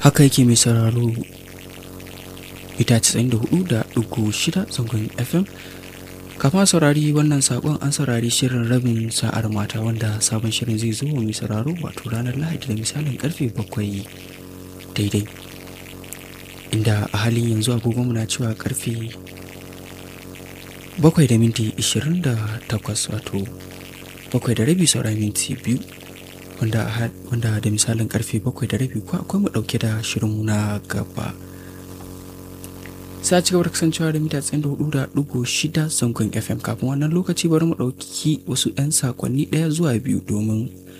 haka yake mai sauraro ita 94.6 zangon fm kafin saurari wannan sakon an saurari shirin rabin sa'ar mata wanda sabon shirin zai zo mai sauraro wato ranar lahadi da misalin karfe bakwai daidai inda a halin yanzu agogon na cewa karfe bakwai da minti 28 wato bakwai da rabi saura minti biyu wanda da misalin karfe bakwai da rabi ko akwai mu dauke da shirinmu na gaba sai ci gaba da kasancewa da mita tsayin da hudu da dugu shida zangon fm kafin wannan lokaci bari mu ɗauki wasu 'yan sakonni ɗaya zuwa biyu domin